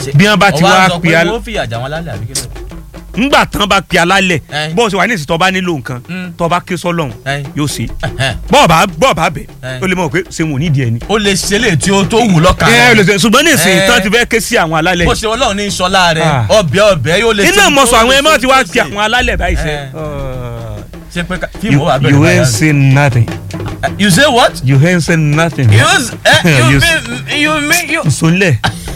bí wọ́n bá ti wá pe pe al- al- wọ́n fìyà jà wọn lálẹ́ àbí kílẹ̀. ńgbà tán bá pe alálẹ̀ Ẹ. bọ́ọ̀ sọ wà ní ìsìn tó bá nílò nǹkan Mm. tó bá ké sọ́lọ́hún Ẹ. yóò ṣe Ẹhẹ́n. bọ́ọ̀ bá bọ́ọ̀ bá bẹ̀ Ẹ. ó lè mọ̀ pé ṣé wọn ò nídìí ẹni. ó lè ṣe lè tí ó tó wù lọ́kàn ẹ ẹ lè rẹ̀. ṣe ṣùgbọ́n ní ìsìn Ẹ. tán ti fẹ́ ké sí àwọn alálẹ̀ bó ṣe ọlọ́run ní sọlá rẹ̀ Ah. ọbẹ̀ ọbẹ̀ yóò lè iná ṣe- mọ̀sọ̀ ó àwọn lè ẹ̀ máa ṣe ti wá tó pe ṣe. àwọn alálẹ̀ báyìí ṣe. Ẹ. ṣe pé ká- fíìmù you wà bẹ̀rẹ̀ you ain't báyà. say nothing you say what. you ain't say nothing. you s- eh, you You s- mean you mean you. sọlẹ̀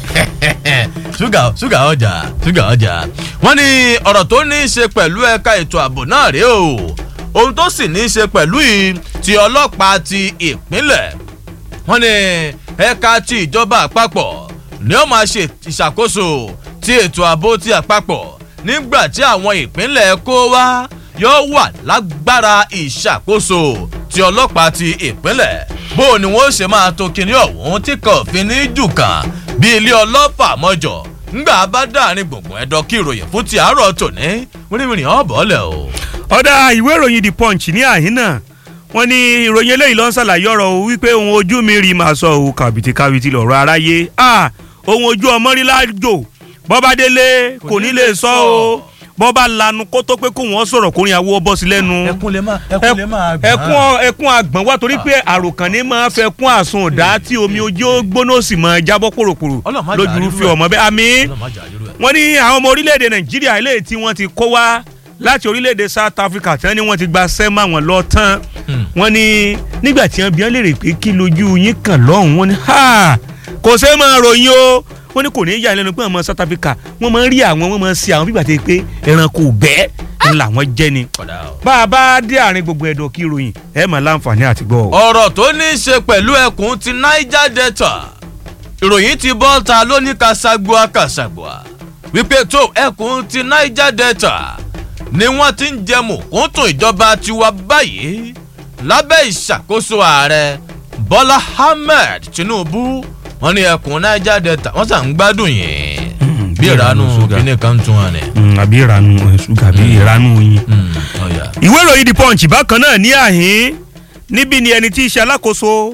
ṣúgà ṣúgà ọjà ṣúgà ọjà wọ́n ní ọ̀rọ̀ tó ní í ṣe pẹ̀lú ẹ̀ka ètò ààbò náà rèé o ohun tó sì ní í ṣe pẹ̀lú i ti ọlọ́pàá ti ìpínlẹ̀ wọ́n ní ẹ̀ka ti ìjọba àpapọ̀ ni ó máa ṣe ìṣàkóso ti ètò ààbò ti àpapọ̀ nígbà tí àwọn ìpínlẹ̀ kó wá yóò wà lágbára ìṣàkóso ti ọlọ́pàá ti ìpínlẹ̀ bó o ni wọ́n ṣe máa to kinní ọ̀hún tí kò fi ní jù kàn bí ilé ọlọ́pàá mọ́jọ ńgbà bá dáàrin gbùngbùn ẹ̀dọ́ kí ìròyìn fún ti àárọ̀ tòní wíníwíní ọ̀bọ̀ọ́lẹ̀ o. ọ̀dà ìwé ìròyìn the punch ní àhínà wọ́n ní ìròyìn eléyìí ló ń ṣàlàyé ọ̀rọ̀ o wípé ohun ojú mi rí màá sọ òun kàbìtì kàbìtì lọ̀rọ̀ aráyé ah ohun ojú ọmọ rí lájò bọ́bá délé kò ní lè sọ o bọ́bá lanu kó tó pé kó wọ́n sọ̀rọ̀ kórin àwọ̀ bọ́ sí lẹ́nu ẹkún lè máa ẹkún lè máa gbà. ẹkún ọ- ẹkún àgbọ̀n wá torí pé àròkàn ní máa fẹ́ kún àsun ọ̀dá tí omi ojú ó gbóná ó sì máa jábọ́ pòròpòrò Ọlọ́run má jà lójú rírú fi ẹ̀. ọmọ bẹ́ẹ̀ àmì Ọlọ́run má jà irú ẹ̀. wọ́n ní àwọn ọmọ orílẹ̀-èdè nàìjíríà eléyìí tí wọ́n ti kó wá láti orílẹ̀-èdè south africa tí wọ́n ní wọ́n ti gba sẹ́mà wọn lọ tán wọ́n ní nígbà tí wọ́n bí wọ́n lérè pé kí lójú yín kàn lọ́hùn wọ́n ní ha kò ṣe máa ròyìn o wọ́n ní kò ní í yà lẹ́nu pé àwọn ọmọ south africa wọ́n máa ń rí àwọn wọ́n máa ń ṣe àwọn bíbà tẹ́ pé ẹranko bẹ́ẹ̀ ń làwọn jẹ́ ni Ọ̀dà o. bá a bá dé àárín gbogbo ẹ̀dọ̀ kí ròyìn ẹ̀ máa láǹfààní àti gbọ́ o. ọ̀rọ̀ tó ní í ṣe pẹ̀lú ẹkùn ti niger delta ìròyìn ti bọ́ta lóní kasagboa kasagboa wípé tó ẹkùn ti niger delta ni wọ́n ti ń jẹ mùkúntùn ìjọba tiwa báyìí lábẹ́ ìṣàkóso ààrẹ bọ́lá ahmed tinubu wọ́n ní ẹkùn niger delta wọ́n sàn ń gbádùn yìí bí ìranú ṣúgà. kíní kan tún wọn ni. Mm, àbí ìranu ẹ̀, ṣúgà àbí ìranu oyin. Mm, ọ̀yà. ìwé ìròyìn the punch bákan náà ní àhín níbi ni ẹni tí í ṣe alákòóso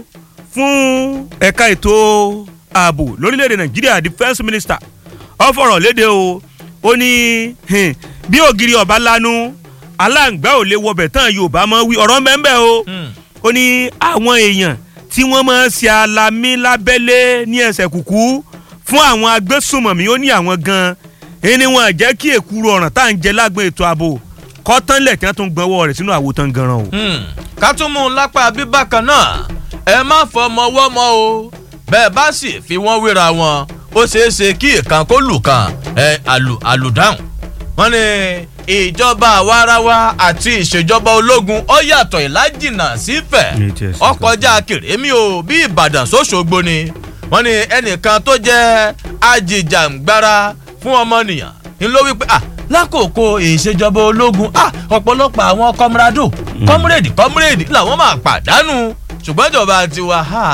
fún ẹ̀ka ètò ààbò lórílẹ̀‐èdè nàìjíríà defence minister ó fọ̀rọ̀ léde o ó ní hmm, bí ògiri ọ̀bá lanu aláǹgbá ò lè wọbẹ̀ tán yorùbá mọ́ wí ọ̀rọ̀ mẹ́ńbẹ́ o Mm. ó ní àwọn èèyàn tí wọ́n máa ń ṣe alamí lábẹ́lé ní ẹsẹ̀ kùkú fún àwọn agbésùnmọ̀mí ó ní àwọn gan-an ẹni wọn jẹ́ kí èkúrú ọ̀ràn tá à ń jẹ lágbọn ètò ààbò kọ́tánlẹ̀ tí wọ́n tún gbọ́wọ́ rẹ̀ sínú àwòtán gan-an o. Hmm, ká tún mú un lápá bíbákan náà ẹ má fọmọ wọ́mọ o bẹ́ẹ̀ bá sì fi wọ́n wéra wọn ó ṣeé ṣe kí ìkan kó lù kan ẹ àlù àlùdáhùn. wọ́n ní ìjọba àwarawa àti ìṣèjọba ológun ó yàtọ̀ ìlàjìnà sífẹ̀ Ní tiẹ̀ sí ọkọjá kèrémí o bí ìbàdàn sóṣogbo ni wọ́n ní ẹnìkan tó jẹ́ ajìjàǹgbara fún ọmọnìyàn ń ló wípé ah lákòókò ìṣèjọba ológun ah ọ̀pọ̀lọpọ̀ àwọn kọ́múrádò kọ́múrèdì kọ́múrèdì làwọn máa pàdánù ṣùgbọ́n ìjọba tiwa ha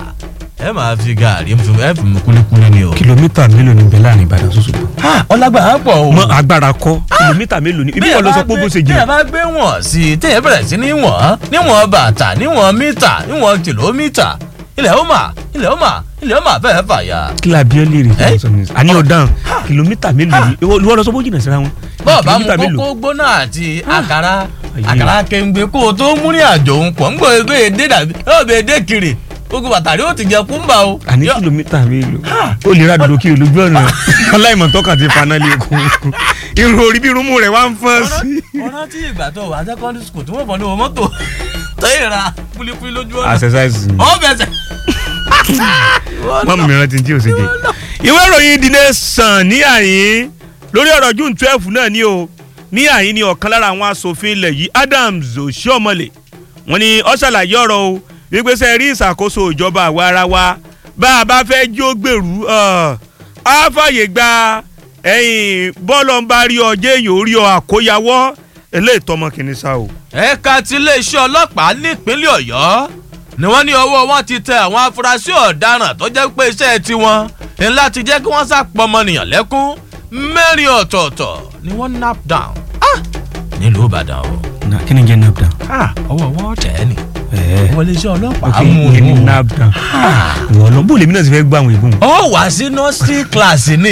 ẹ máa fi gàrí ẹ fi mú kúlíkúlí ni o. kìlómítà mélòó ni bẹ́ẹ̀ láàrin ìbàdàn ṣoṣo. ha ọlágbára pọ̀ o. mọ agbára kọ kìlómítà mélòó ni ibi wọn lọ sọ pé bó ṣe téèyàn jìnnà. bá gbé wọ̀n sí i téèyàn bẹ̀rẹ̀ sí ní wọ̀n níwọ̀n bàtà níwọ̀n mítà níwọ̀n kìlómítà ilẹ̀ ó mà ilẹ̀ ó mà ilẹ̀ ó mà fẹ́ẹ́ fàyà. kí la bí ẹ lè rí Eh? fún ọsàn ní. àní ọ̀daràn kìlómítà mélòó ni ìwọ lọ sọ pé ó jìnnà síra wọn. bọ́ọ̀ bá mu Kìlómítà mélòó? kókó gbóná àti àkàrà Ayé. àkàrà kéńgbé kó o tó mú ní àjò ń pọ̀ ń gbọ́ ebe èdè dàbí ebe èdè kiri gbogbo bàtàrí ó ti jẹ kúmbà o. àní Yọ- kìlómítà mélòó ó lè ra dòdò kiri lójú ọ̀nà aláìmọ̀ tọ́ka ti faná lé kún irun orí bí irunmú rẹ̀ wá ń fọ́n sí. ọ̀nà tí ìgbà tó wà secondary school tí wọ́n fọ́n ní owó mọ́tò tó yẹ ra kúlíkúlí lójú ọ̀nà. exercise ni. ọ̀ bẹ̀sẹ̀. wọ́n mìíràn ti ń tí o ṣe jẹ. ìwé ìròyìn The Nation ní àyín lórí ọ̀rọ̀ june twelve náà ni o ní àyín ni ọ̀kan lára àwọn asòfin ilẹ̀ yìí Adams Oshiomhole wọ́n ní ó ṣàlàyé ọ̀rọ̀ o wípé ṣe rí ìṣàkóso ìjọba àwa ara wa bá a bá fẹ́ jí ó gbèrú ọ̀, á fàyè gba ẹ̀yìn bọ́ọ̀lù ń bá rí ọ jẹ́ èèyàn orí ọ àkóyawọ́ eléyìí tọmọ kìíní sá o. ẹ̀ka ti iléeṣẹ́ ọlọ́pàá nípínlẹ̀ ọ̀yọ́ ni wọ́n ní ọwọ́ wọn ti tẹ àwọn afurasí ọ̀daràn tó jẹ́ pé iṣẹ́ tiwọn ní láti jẹ́ kí wọ́n sàpọ̀mọnìyàn lẹ́kún mẹ́rin ọ̀tọ̀ọ̀tọ̀ ni wọ́n nap down Ah! nílùú ìbàdàn o na kí ni jẹ́ nap down. Ah, ọwọ́ wọn tẹ̀ ẹ́ nì ẹ̀ẹ́ ọwọ́ iléeṣẹ́ ọlọ́pàá ok mú ìyẹn ni un nap down. ìwọ lọ bó lèmi náà ti fẹ́ gbọ́ àwọn ìbùn. ó wá sí nursery class ní